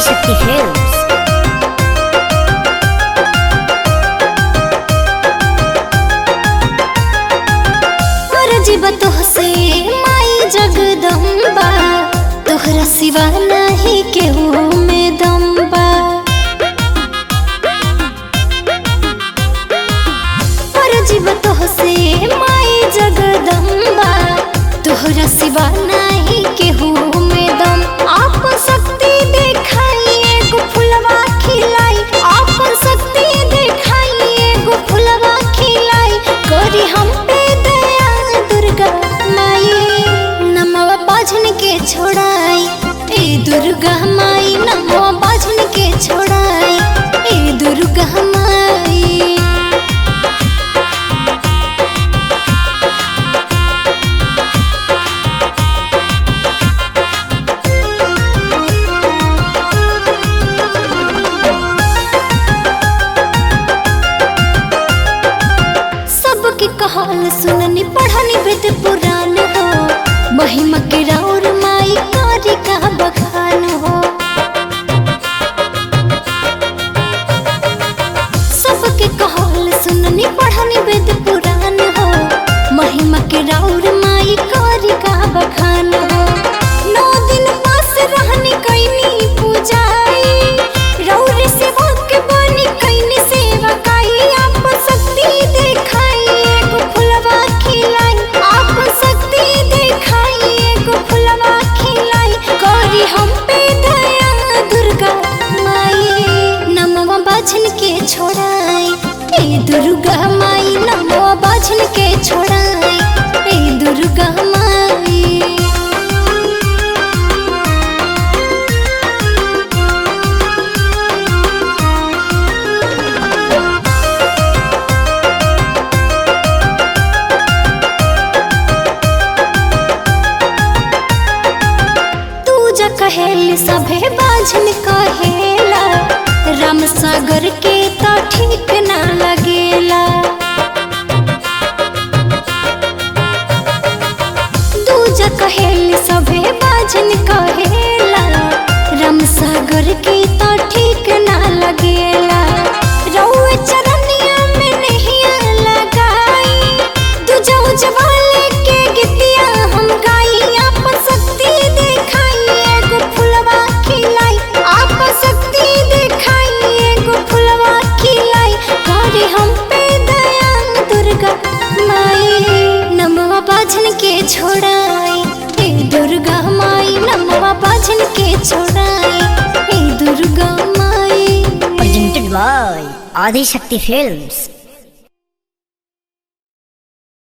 Adishakti films अरजीब तोहसे माई जगदम्बा तोहरा सिवा नहीं केहू में दम्बा अरजीब तोहसे माई जगदम्बा तोहरा सिवा नहीं केहू में दम आप शक्ति देखाई एगो फुलवा खिलाई आप शक्ति देखाई एगो फुलवा खिलाई करी हम पे दया दुर्गा माई नमवा बाझन के छोड़ाई ए दुर्गा माई नमवा बाझन के छोड़ाई ए दुर्गा माई सबके कहल सुननी पढ़नी वेद पुराण हो महिमा के राउर माई कारी का बखान हो सबके कहल सुननी पढ़नी वेद पुराण हो महिमा के राउर माई कारी का बखान हो नौ दिन पास रहनी कैनी पूजाई राउर सेवा के बनी कैनी सेवा काई आप शक्ति देखाई एगो फुलवा खिलाई आप शक्ति देखाई एगो फुलवा खिलाई करी हम पे दया दुर्गा माई नमवा बाझन के छोड़ाई ए दुर्गा माई नमवा बाझन के छोड़ाई ए दुर्गा माई तू जा कहेल सभे बाझन कहेला राम सागर के तो ठीक ना लगेला तू जा कहेल सभे बाझन कहेला राम सागर के तो ठीक ना लगेला रउए चरनिया में नहिया लगाई तू जाऊ जवाले के गीतिया हम गाई आप शक्ति देखाई एगो फुलवा खिलाई आप शक्ति देखाई एगो फुलवा खिलाई करे हम पे दया दुर्गा माई नमवा बाझन के छोड़ाई ए दुर्गा माई नमवा बाझन के छोड़ाई ए दुर्गा माई presented by ఆదిశక్తి ఫిల్మ్స్